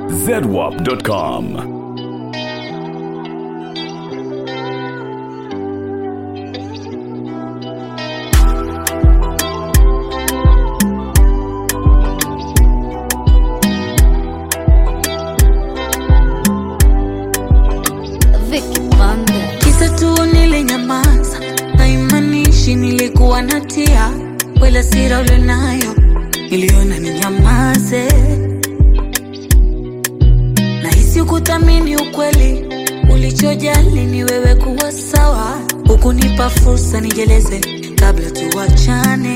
zedwap.com. Vicky Banda. Kisa tu nilinyamaza, haimaanishi nilikuwa natia wala sira ulionayo, niliona ninyamaze. Nahisi kuthamini ukweli, ulichojali ni wewe kuwa sawa, hukunipa fursa nijeleze kabla tuwachane.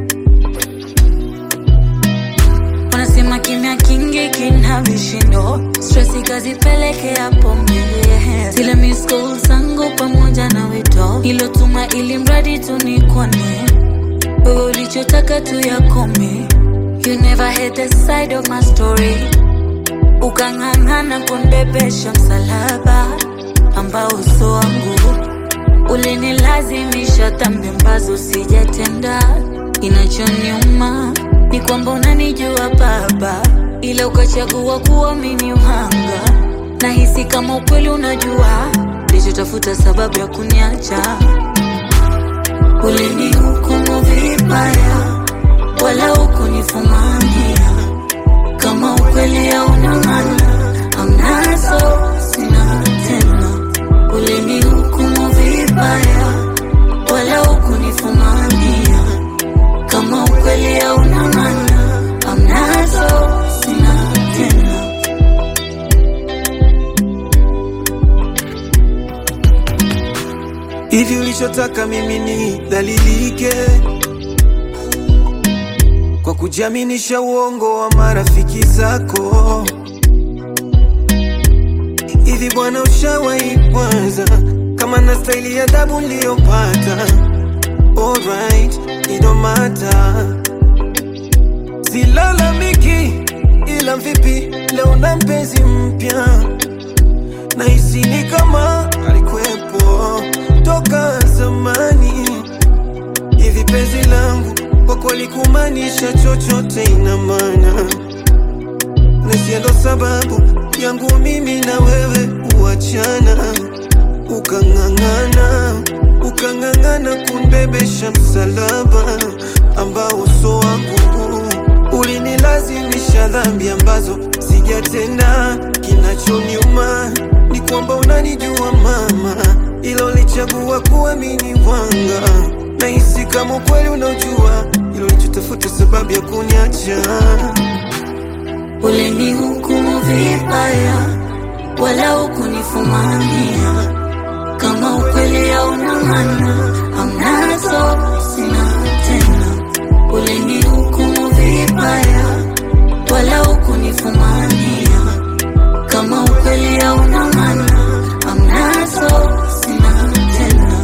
Wanasema kimya kingi kina vishindo, stress ikazipelekea pombe. Zile miss calls zangu pamoja na wito ilotuma, ili mradi tu nikone wewe, ulichotaka tu yakome. You never had the side of my story, ukang'ang'ana kunibebesha msalaba ambao uso wangu ulinilazimisha dhambi ambazo sijatenda. Kinachoniuma ni kwamba unanijua Baba, ila ukachagua kuamini uhanga. Nahisi kama ukweli unajua lichotafuta sababu ya kuniacha. Ulinihukumu vibaya, wala hukunifumania. Kama ukweli hauna maana, amnazo sina tena. Ulinihukumu vibaya, wala hukunifumania. Kama ukweli hauna maana, amnazo sina tena. hivi ulichotaka mimi ni dhalilike kwa kujiaminisha uongo wa marafiki zako hivi bwana ushawahi kwanza kama na staili ya adabu niliyopata alright idomata silalamiki ila vipi leo na mpenzi mpya nahisi ni kama alikuwepo toka zamani. Hivi penzi langu kwako likumaanisha chochote, ina maana nahisi ndo sababu yangu mimi na wewe kuachana, ukang'ang'ana ukang'ang'ana kunibebesha msalaba ambao uso wangu ulinilazimisha dhambi ambazo sijatenda. Kinachoniuma ni kwamba unanijua mama, ila ulichagua kuamini wanga. Nahisi kama ukweli unaojua, ilo ulichotafuta sababu ya kuniacha. Ulinihukumu vibaya, wala hukunifumania. Kama ukweli hauna maana, amnazo sina tena. Ulinihukumu vibaya, wala hukunifumania. Kama ukweli hauna maana, amnazo sina tena.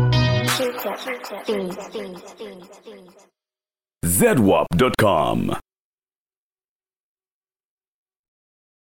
zedwap.com.